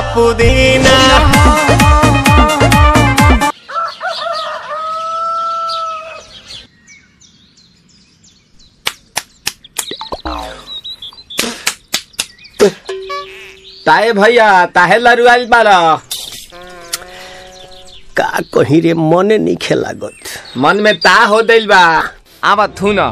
पुदीना ताए भैया ताहे लरुआल बारा का कहीं रे मने नहीं लागत मन में ता हो दिल बा आवा थू न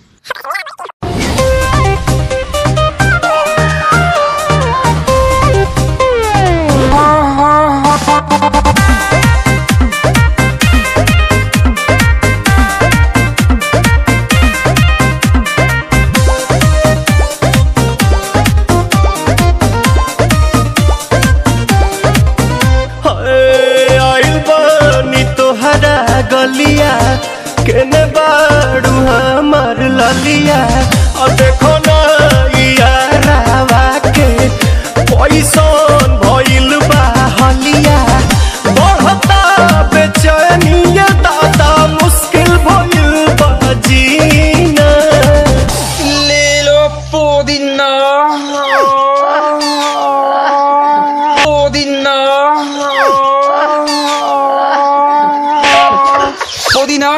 हाय, आइल बानी तोहरा गलिया केने बाड़ू हमार ललिया और देखो ना यारावा के पैसन भइल बा हलिया बढ़ता बेचैनिया दादा मुश्किल भइल बा जीना ले लो पुदीना पुदीना पुदीना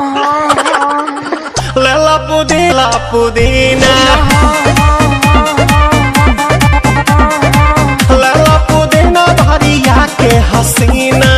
लेला पुदीना पुदीना लेला पुदीना भरिया के हसीना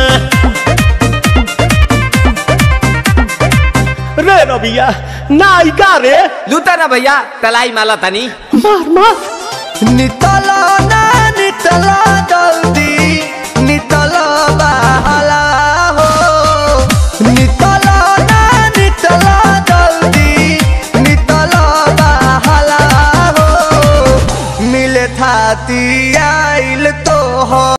रे रबिया नायिका रे लूटा ना भैया तलाई माला तनी मार मार नितला ना नितला जल्दी नितला बहला हो नितला ना नितला जल्दी नितला बहला हो मिले थाती आइल तो हो